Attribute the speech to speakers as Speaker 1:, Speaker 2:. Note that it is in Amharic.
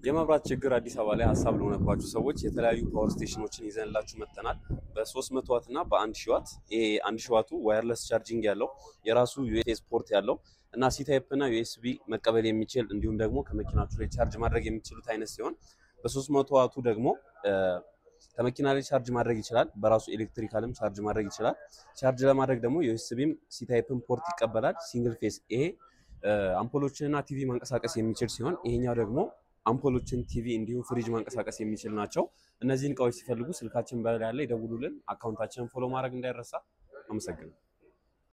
Speaker 1: የመብራት ችግር አዲስ አበባ ላይ ሀሳብ ለሆነባችሁ ሰዎች የተለያዩ ፓወር ስቴሽኖችን ይዘንላችሁ መጥተናል። በ300 ዋት እና በ1000 ዋት። ይሄ 1000 ዋቱ ዋየርለስ ቻርጂንግ ያለው የራሱ ዩኤስቢ ፖርት ያለው እና ሲታይፕ እና ዩኤስቢ መቀበል የሚችል እንዲሁም ደግሞ ከመኪናችሁ ላይ ቻርጅ ማድረግ የሚችሉት አይነት ሲሆን በ300 ዋቱ ደግሞ ከመኪና ላይ ቻርጅ ማድረግ ይችላል። በራሱ ኤሌክትሪካልም ቻርጅ ማድረግ ይችላል። ቻርጅ ለማድረግ ደግሞ ዩኤስቢም ሲታይፕን ፖርት ይቀበላል። ሲንግል ፌስ ይሄ አምፖሎችንና ቲቪ ማንቀሳቀስ የሚችል ሲሆን ይሄኛው ደግሞ አምፖሎችን፣ ቲቪ እንዲሁም ፍሪጅ ማንቀሳቀስ የሚችል ናቸው። እነዚህን እቃዎች ሲፈልጉ ስልካችን በላይ ያለ ይደውሉልን። አካውንታችንን ፎሎ ማድረግ እንዳይረሳ። አመሰግናለሁ።